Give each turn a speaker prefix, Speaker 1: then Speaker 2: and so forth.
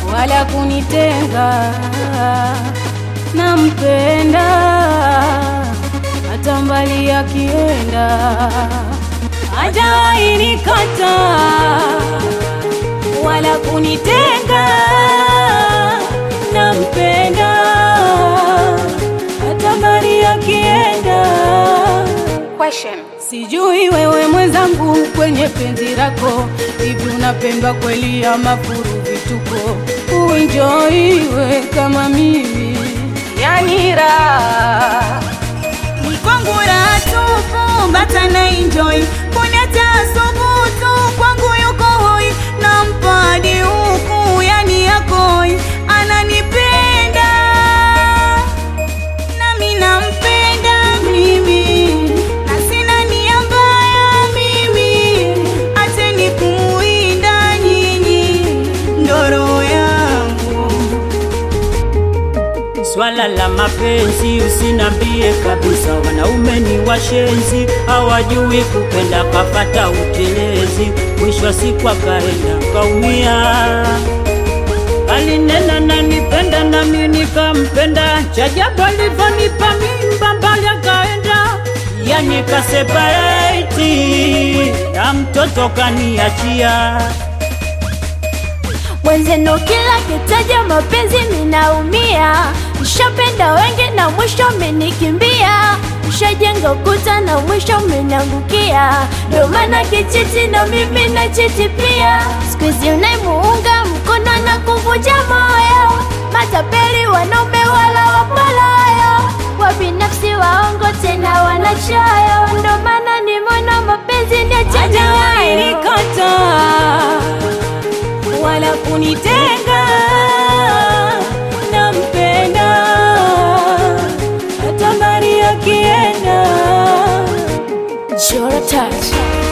Speaker 1: wala kunitenga. Nampenda hata mbali akienda, hajawahi nikata wala kunitenga. Nampenda hata mbali akienda.
Speaker 2: Question.
Speaker 1: Sijui wewe mwenzangu, kwenye penzi lako hivi unapendwa kweli ama furu vituko? Uenjoiwe kama mimi, yani raha
Speaker 3: Ni kwangu raha tupu, bata na enjoy. Kuniacha subutu, kwangu yuko hoi. Nampa hadi huku, yani yakoi. Ananipenda, nami nampenda mimi. Na sina nia mbaya mimi. Acheni kumuinda nyinyi, ndo roho yangu.
Speaker 4: Swala la mapenzi usinambie kabisa, wanaume ni washenzi, hawajui kupenda, kapata utelezi, mwisho wa siku akaenda kaumia. Alinena nanipenda nami nikampenda, chajabu alivyonipa mimba mbali akaenda, yani kasepareti na mtoto kaniachia.
Speaker 5: Mwenzenu kila kitaja mapenzi minaumia, nishapenda wengi na mwisho mmenikimbia, nishajenga ukuta na mwisho mmeniangukia, ndio maana kichiti na mimi na chiti pia. Siku hizi unaimuunga mkono na kuvunja moyo, matapeli wanaume wala wapalayo, wabinafsi waongo tena wanachoyo, ndio maana nimeona mapenzi ni
Speaker 1: hajawahi
Speaker 5: ajabu
Speaker 1: nikata wala kunitenga. Nampenda hata mbali akienda.
Speaker 5: Jora touch.